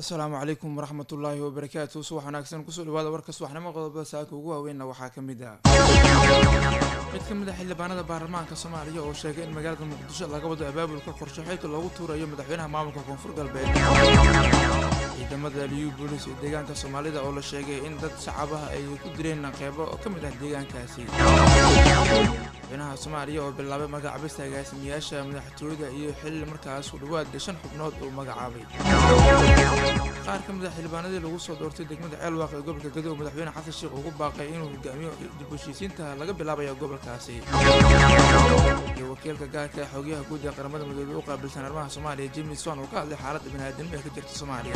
asalaamu calaykum waraxmat ullaahi wabarakaatu subax wanaagsan kusoo dhawaada warka subaxnimo qodobada saaka ugu waaweynna waxaa ka mid ah mid ka mid a xildhibaanada baarlamaanka soomaaliya oo sheegay in magaalada muqdisho laga wado abaabulka qorshe xilka loogu tuurayo madaxweynaha maamulka koonfur galbeed ciidamada liyu boolis ee deegaanka soomaalida oo la sheegay in dad shacabaha ay ku direen qeybo oo ka mid ah deegaankaasi madaxweynaha soomaaliya oo bilaabay magacaabista agaasimiyaasha madaxtooyada iyo xilli markaas ku dhawaad shan xubnood uu magacaabay qaar ka mid a xildhibaanadii lagu soo doortay degmada ceelwaaq ee gobolka gado oo madaxweyne xasan sheekh ugu baaqay inuu hogaamiyo dib heshiisiinta laga bilaabayo gobolkaasi iyo wakiilka gaarka ee xogayaha guud ee qaramada midoobey u qaabilsan arrimaha soomaaliya james wan oo ka hadlay xaaladda baniaadamimo ee ka jirta soomaaliya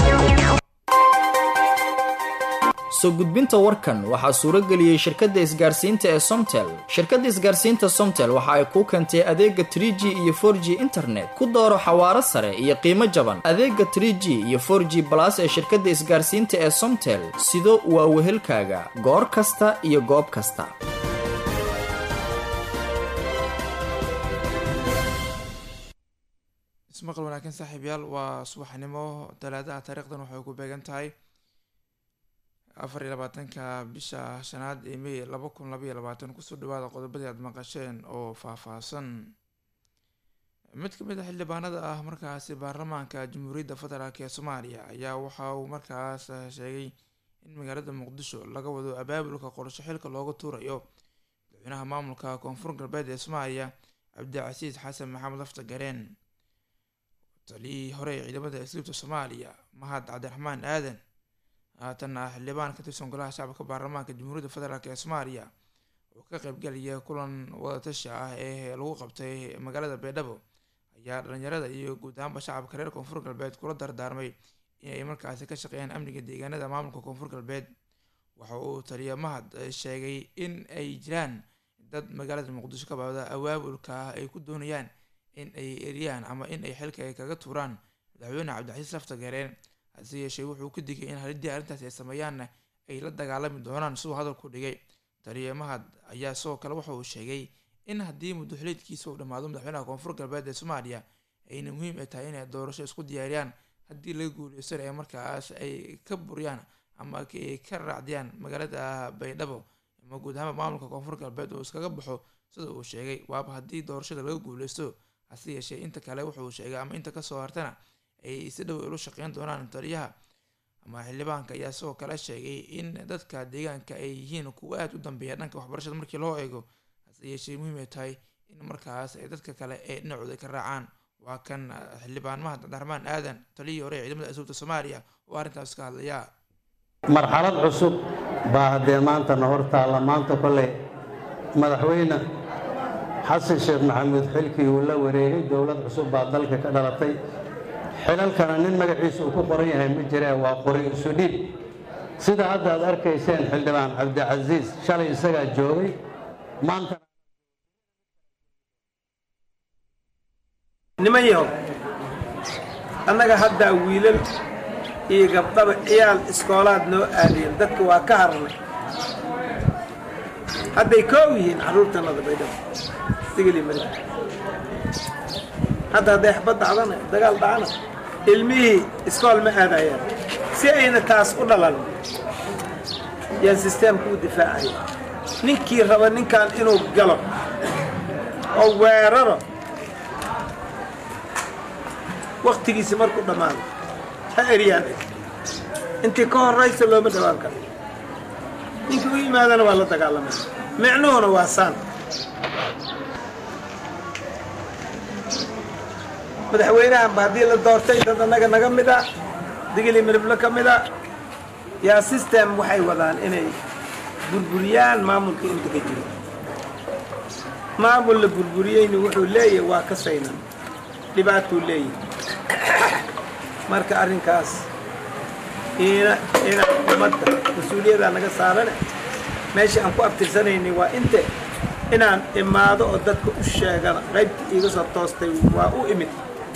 soo gudbinta warkan waxaa suuro geliyey shirkadda isgaarsiinta ee somtel shirkadda isgaarsiinta somtel waxa ay kuu keentay adeega tr g iyo for g internet ku dooro xawaaro sare iyo qiimo jaban adeega tr g iyo for g balas ee shirkadda isgaarsiinta ee somtel sido waa wehelkaaga goor kasta iyo goob kasta ismaqal wanaagsan saaxiibyaal waa subaxnimo talaadaha taariikhdan waxay ku beegan tahay afar iyo labaatanka bisha shanaad ee may laba kun labaiyo labaatan kusoo dhawaada qodobadii aad maqasheen oo faahfaahsan mid ka mid a xildhibaanada ah markaasi baarlamaanka jamhuuriyadda federaalk ee soomaaliya ayaa waxa uu markaas sheegay in magaalada muqdisho laga wado abaabulka qorsho xilka looga tuurayo madaxweynaha maamulka koonfur galbeed ee soomaaliya cabdicasiis xasan maxamed lafta gareen taliyihii hore ee ciidamada isliibta soomaaliya mahad cabdiraxmaan aadan haatan ah xildhibaan ka tirsan golaha shacabka baarlamaanka jamhuuriyadda federaalk ee soomaaliya oo ka qaybgalaya kulan wadatashi ah ee lagu qabtay magaalada baydhabo ayaa dhalinyarada iyo guud ahaanba shacabka reer koonfur galbeed kula dardaarmay inay markaasi ka shaqeeyaan amniga deegaanada maamulka koonfur galbeed waxa uu taliya mahad sheegay in ay jiraan dad magaalada muqdisho ka baabda awaabulka ay ku doonayaan in ay eriyaan ama in ay xilka ay kaga tuuraan madaxweyne cabdicasiis lafta gareen hase yeeshee wuxuu ku digay in halidii arrintaas ay sameeyaanna ay la dagaalami doonaan siduu hadalku dhigay taliya mahad ayaa sidoo kale waxa uu sheegay in haddii muddoxuleedkiisa uu dhammaado madaxweynaha koonfur galbeed ee soomaaliya ayna muhiim ay tahay inay doorasho isku diyaariyaan haddii laga guuleystana ee markaas ay ka buriyaan ama ay ka raacdiyaan magaalada baydhabo ama guud ahaanba maamulka koonfur galbeed uu iskaga baxo sida uu sheegay waaba haddii doorashada laga guuleysto hase yeeshee inta kale wuxuu sheegay ama inta kasoo hartana ay si dhow ula shaqeyn doonaan taliyaha ama xildhibaanka ayaa sidoo kale sheegay in dadka deegaanka ay yihiin kuwa aada u dambeeya dhanka waxbarashada markii loo eego hase yeeshee muhiim ay tahay in markaas ay dadka kale ee dhinacooda ka raacaan waa kan xildhibaan mahad cabdiraxmaan aadan taliyihii hore ee ciidamada asuubta soomaaliya oo arrintaas ka hadlaya marxalad cusub baa haddee maantana hor taalla maanta kolley madaxweyne xasan sheekh maxamuud xilkii uu la wareegay dowlad cusub baa dalka ka dhalatay xilalkana nin magaciisa uu ku qoran yahay ma jiree waa qori isu dhiib sida hadda aad arkayseen xildhibaan cabdicasiis shalay isagaa joogay maanta niman yahow annaga haddaa wiilal iyo gabdhaba ciyaal iskoolaad noo aadiyeen dadka waa ka harnay hadday koow yihiin carruurtanada baydhabo sigili mari hadda hadday xabad dhacdana dagaal dhacana ilmihii iskool ma aadayaan si ayna taas u dhalan yaan sisteemka u difaacaya ninkii raba ninkan inuu galo oo weeraro wakhtigiisi markuu dhammaado ha eryaan intii ka horraysa looma dhawaan karo ninkii u yimaadana waa la dagaalamaya micnuhuna waa saan madaxweynahanba haddii la doortay dad annaga naga mid a digili midiblo ka mid a yaa system waxay wadaan inay burburiyaan maamulka inta ka jiro maamul la burburiyeyna wuxuu leeyahay waa ka saynan dhibaatuu leeyahay marka arrinkaas ina inaan ummadda mas-uuliyaddaa naga saarane meeshii aan ku abtirsanaynay waa inte inaan imaado oo dadka u sheegana qaybta iiga soo toostay waa u imid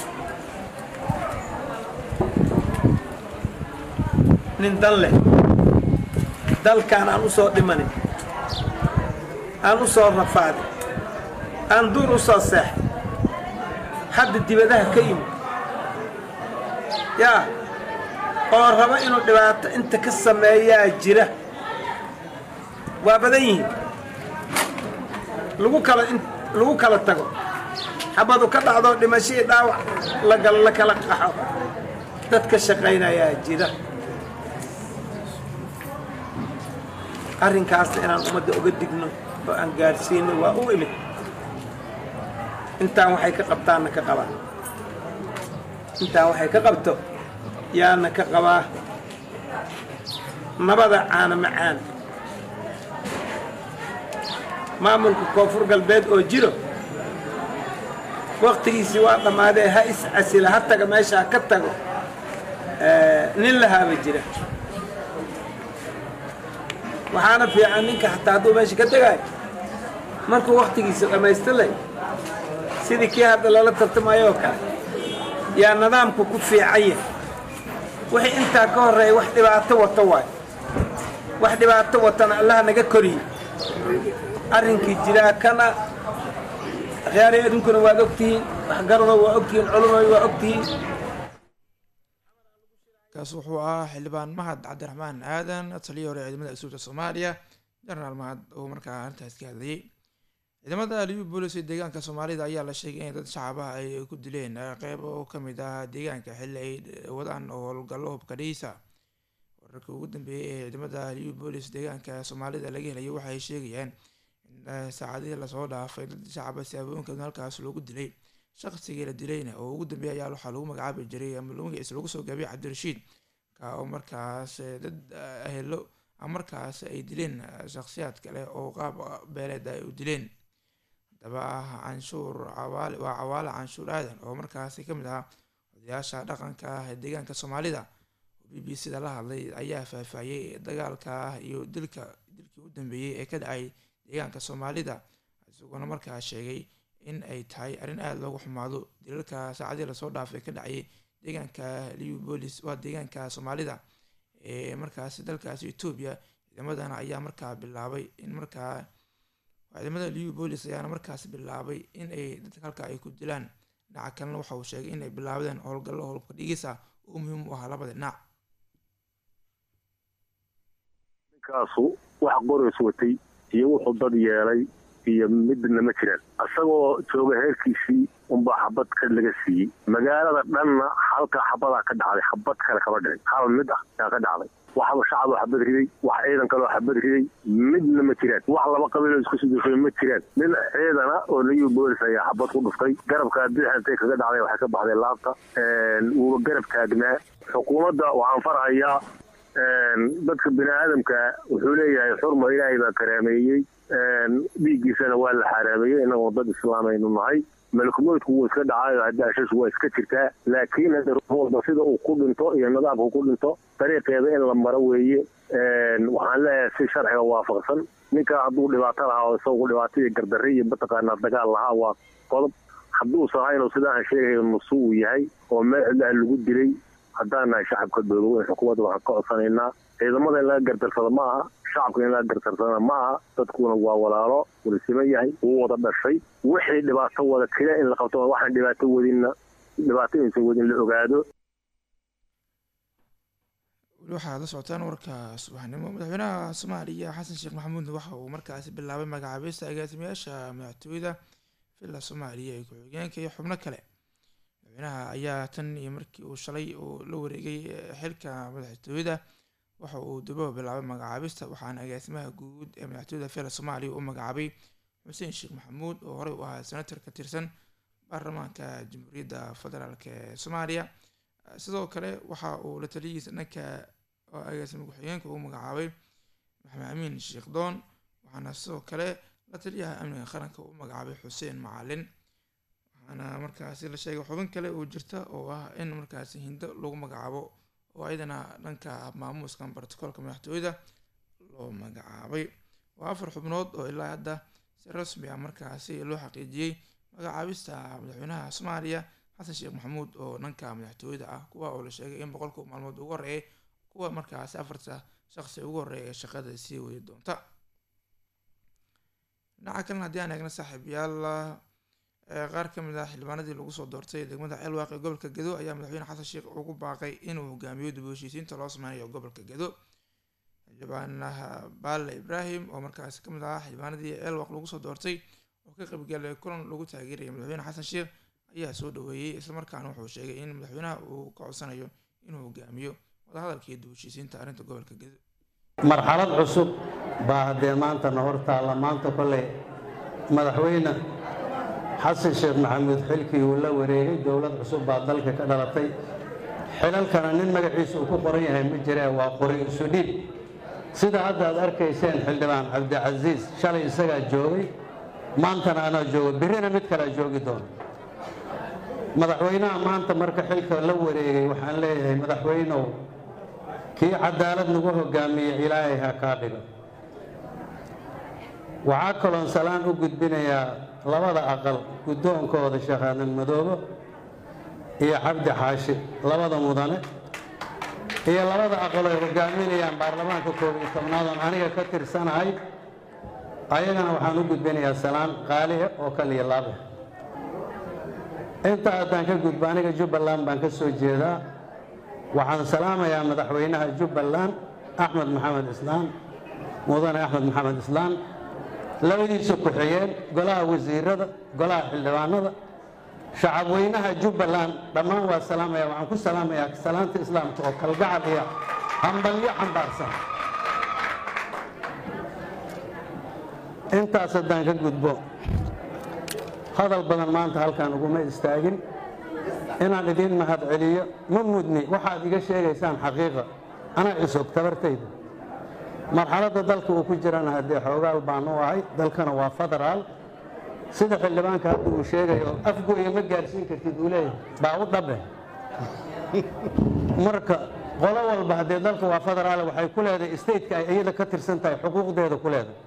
nin dan leh dalkaan aan u soo dhimanin aan u soo rafaadin aan duur u soo seexay hadda dibadaha ka yimid yaa oo raba inuu dhibaato inta ka sameeyaa jira waa badan yihiin lagu kala lagu kala tago xabadu ka dhacdo dhimashadii dhaawac lagal la kala qaxo dad ka shaqaynayaa jira arrinkaasna inaan ummadda uga digno oo aan gaadhsiino waa u imid intaan waxay ka qabtaanna ka qabaa intaan waxay ka qabto yaana ka qabaa nabada caana macaan maamulka koonfur galbeed oo jiro waktigiisii waa dhammaadee ha iscasila ha taga meeshaa ka tago nin lahaaba jira waxaana fiican ninka xataa hadduu meesha ka tegaayo markuu waktigiisa dhammaystirlay sidii kii hadda lala tartamayo oo kale yaa nidaamku ku fiican yahay wixii intaa ka horreeya wax dhibaato wato waayo wax dhibaato watana allaha naga koriye arrinkii jiraa kana akhyaarey idinkuna waad ogtihiin waxgarado waa ogtihiin culumoy waa ogtihiin kaas wuxuu ahaa xildhibaan mahad cabdiraxmaan aadan taliya hore ciidamada asuubta soomaaliya jenaraal mahad oo markaa arrintaas ka hadlayay ciidamada liyu boolis ee deegaanka soomaalida ayaa la sheegay in dad shacabaha ay ku dileen qeyb oo kamid ah deegaanka xilli ay wadaan howlgallo hubka dhiisa wararka ugu dambeeyay ee ciidamada liyu boolis deegaanka soomaalida laga helayo waxay sheegayaan in saacadihii lasoo dhaafay dad shacaba siyaabooyinkeedna halkaas loogu dilay shaqsigii la dilayna oo ugu dambeeya ayaa waxaa lagu magacaabi jiray ama magaciisa lagu soo gaabiyay cabdirashiid ka oo markaas dad ahelo markaas ay dileen shakhsiyaad kale oo qaab beeleed ay u dileen haddaba canshuur cawaale waa cawaale canshuur aadan oo markaasi ka mid ahaa odayaasha dhaqanka ah ee deegaanka soomaalida oo b b c da la hadlay ayaa faahfaahiyey dagaalka iyo dilka dilkii u dambeeyey ee ka dhacay deegaanka soomaalida isagoona markaa sheegay in ay tahay arrin aada loogu xumaado dilalka saacadii lasoo dhaafay ka dhacayay deegaanka liubolis waa deegaanka soomaalida ee markaasi dalkaasi etoobiya ciidamadana ayaa markaa bilaabay in markaa ciidamada liubolis ayaana markaas bilaabay in ay dadka halka ay ku dilaan dhinaca kalena waxa uu sheegay in ay bilaabdeen howlgallo howlka dhigisa oo muhiim u ahaa labada dhinac ninkaasu wax qorays watay iyo wuxuu dad yeelay iyo midna ma jiraan isagoo jooga heerkiisii unbaa xabad ka laga siiyey magaalada dhanna halka xabadaa ka dhacday xabad kale kama dhicin hal mid ah yaa ka dhacday waxba shacaboo xabad riday wax ciidan kaloo xabad riday midna ma jiraan wax laba qabiiloo isku sidufay ma jiraan nin ciidana oo liyu boolis ayaa xabad ku dhuftay garabka bidix intay kaga dhacday waxay ka baxday laabta wuuba garab taagnaa xukuumadda waxaan farhayaa dadka bini aadamka wuxuu leeyahay xurma ilaahay baa karaameeyey dhiiggiisana waa la xaraameeyey inagoo dad islaamaynu nahay malkumoydku wuu iska dhacayo hadaashash waa iska jirtaa laakiin hadda ruux walba sida uu ku dhinto iyo nidaamku ku dhinto dariiqeeda in la maro weeye waxaan leeyahay si sharciga waafaqsan ninka hadduu dhibaato lahaa oo isagu dhibaato iyo gardarre iyo mataqaanaa dagaal lahaa waa qodob hadduusan haynuu sidaan sheegayo nusu uu yahay oo meel cidlaha lagu dilay haddaan nahay shacabka dowlaweyn xukuumadda waxaan ka codsanaynaa ciidamada in laga gardarsado ma aha shacabka in laga gardarsadana ma aha dadkuna waa walaalo walisima yahay wuu wada dhashay wixii dhibaato wada kila in la qabto waxaan dhibaato wadinna dhibaato insan wadin la ogaado weli waxaad la socotaan warka subaxnimo madaxweynaha soomaaliya xasan sheekh maxamuudna waxa uu markaasi bilaabay magacaabista agaasimayaasha madaxtooyada villa soomaaliya ee ku-xigeenka iyo xubno kale madaxweynaha ayaa tan iyo markii uu shalay uu la wareegay xilka madaxtooyada waxa uu dubo bilaabay magacaabista waxaana agaasimaha guud ee madaxtooyada villa soomaaliya u magacaabay xuseen sheekh maxamuud oo horey u ahaa senator ka tirsan baarlamaanka jamhuuriyadda federaalk ee soomaaliya sidoo kale waxa uu la taliyihiisa dhanka agaasima ku-xigeenka uu magacaabay maxamed amiin sheekh doon waxaana sidoo kale la taliyaha amniga qaranka uu magacaabay xuseen macalin waxaana markaasi la sheegay xubin kale oo jirta oo ah in markaasi hindo lagu magacaabo oo ayadana dhanka maamuuskan brotocoolka madaxtooyada loo magacaabay waa afar xubnood oo ilaa hadda si rasmi ah markaasi loo xaqiijiyey magacaabista madaxweynaha soomaaliya xasan sheekh maxamuud oo dhanka madaxtooyada ah kuwa oo la sheegay in boqolka maalmood ugu horeeyay kuwa markaasi afarta shaqsi ugu horeeya ee shaqada sii wadi doonta dhinaca kalena haddii aan eegna saaxiibayaal qaar ka mid ah xildhibaanadii lagu soo doortay degmada ceelwaaq ee gobolka gedo ayaa madaxweyne xasan sheekh ugu baaqay inuu hogaamiyo dib u heshiisiinta loo sameynayo gobolka gedo xildhibaanaha baale ibraahim oo markaasi kamid ahaa xildhibaanadii ceelwaaq lagu soo doortay oo ka qaybgalay kulan lagu taageeraya madaxweyne xasan sheekh ayaa soo dhaweeyey islamarkaana wuxuu sheegay in madaxweynaha uu ka codsanayo inuu hogaamiyo wadahadalkii dib u heshiisiinta arrinta gobolka gedo marxalad cusub baa haddee maantana hor taalla maanta kolley madaxweyne xasan sheekh maxamuud xilkii uu la wareegay dowlad cusub baa dalka ka dhalatay xilalkana nin magaciisa uu ku qoran yahay ma jiree waa qori isu dhiib sida hadda aad arkayseen xildhibaan cabdicasiis shalay isagaa joogay maantana anaa joogo birrina mid kalea joogi doona madaxweynaha maanta marka xilka la wareegay waxaan leeyahay madaxweynow kii cadaalad nagu hogaamiye ilaahay ha kaa dhigo waxaa kaloon salaan u gudbinayaa labada aqal guddoonkooda sheekh aadan madoobo iyo cabdi xaashi labada mudane iyo labada aqal ay hogaaminayaan baarlamaanka koob iyo tobnaad oon aniga ka tirsanahay ayagana waxaan u gudbinayaa salaan qaalihe oo kaliya laabe inta haddaan ka gudbo aniga jubbaland baan ka soo jeedaa waxaan salaamayaa madaxweynaha jubbaland axmed maxamed islaan mudane axmed maxamed islaan labadiisa ku-xigeen golaha wasiirada golaha xildhibaanada shacabweynaha jubbaland dhammaan waa salaamaya waxaan ku salaamayaa salaanta islaamka oo kalgacal iyo hambalyo xambaarsan intaas haddaan ka gudbo hadal badan maanta halkaan uguma istaagin inaan idiin mahad celiyo ma mudni waxaad iga sheegaysaan xaqiiqa anaa cusub tabartayda marxaladda dalka uu ku jirana haddee xoogaal baan u ahay dalkana waa federaal sida xildhibaanka hadda uu sheegayo afgoya ma gaarsiin kartid uu leeyahay baa u dhabe marka qolo walba haddee dalka waa federaal waxay ku leedahay stateka ay iyada ka tirsan tahay xuquuqdeeda ku leedahay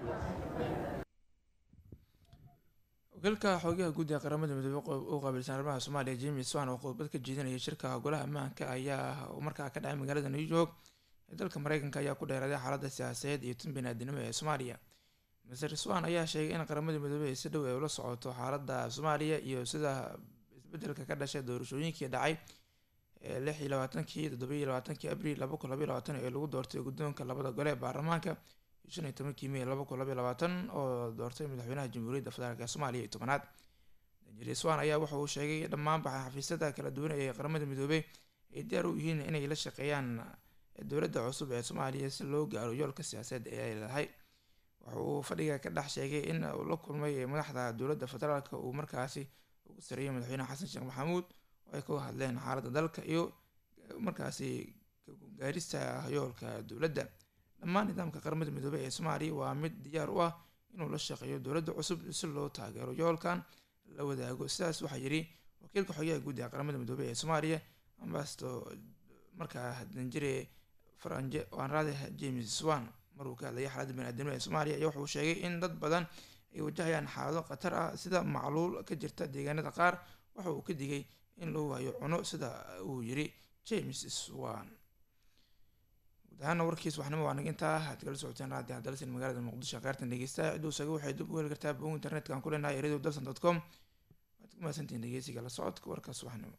wakiilka xoogaha guud ee qaramada midoobey u qaabilsan arrimaha soomaaliya james swan oo khudbad ka jeedinaya shirka golaha ammaanka ayaa markaa ka dhacay magaalada new york ee dalka mareykanka ayaa ku dheeraaday xaaladda siyaasadeed iyo tan biniaadinimo ee soomaaliya maser swan ayaa sheegay in qaramada midoobey ay si dhow ay ula socoto xaaladda soomaaliya iyo sida isbedelka ka dhashay doorashooyinkii dhacay ee lix iyo labaatankii toddobiyo labaatankii abriil laba kun labaiyo labaatan ee lagu doortay guddoonka labada gole ee baarlamaanka shan iyo tobankii mey laba kun labaiyo labaatan oo doortay madaxweynaha jamhuuriyadda federaalk ee soomaaliya iyo tobanaad danjeri swan ayaa waxa uu sheegay dhammaan xafiisyada kala duwan ee qaramada midoobey ay diyaar u yihiin inay la shaqeeyaan dowladda cusub ee soomaaliya si loo gaaro yoolka siyaasadeed ee ay leedahay waxa uu fadhiga ka dhex sheegay in uu la kulmay madaxda dowladda federaalk uu markaasi ugu sareeyay madaxweyne xasan sheekh maxamuud oo ay ka hadleen xaaladda dalka iyo markaasi gaarista yoolka dowladda dhammaan nidaamka qaramada midoobey ee soomaaliya waa mid diyaar u ah inuu la shaqeeyo dowladda cusub si loo taageero yoolkan la wadaago sidaas waxaa yidhi wakiilka xogaha guud ee qaramada midoobey ee soomaaliya ambasto markaa danjire faranje anraade james swan maruu ka hadlayay xaaladda baniaadamada ee soomaaliya ayaa wuxuu sheegay in dad badan ay wajahayaan xaalado khatar ah sida macluul ka jirta deegaanada qaar waxa uu ka digay in loo waayo cuno sida uu yiri james swan guud ahaana warkiis waxnimo waa nagintaa aad kala socoteen raadi hadalsin magaalada muqdisho qaartan dhegeysta ciduu saga waxay dib u heli kartaa bog internetka aan ku leenahay radio dalsan dot com waad ku mahadsantihiin dhegeysiga la socodka warkaas waxnimo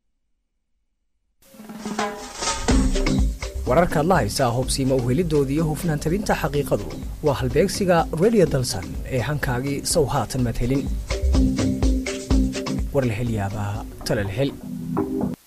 wararkaad la haysaa hubsiima uhelidooda iyo hufnaan tabinta xaqiiqadu waa halbeegsiga radio dalsan ee hankaagii sow haatan madhelin war la hel yaabaa tala la hel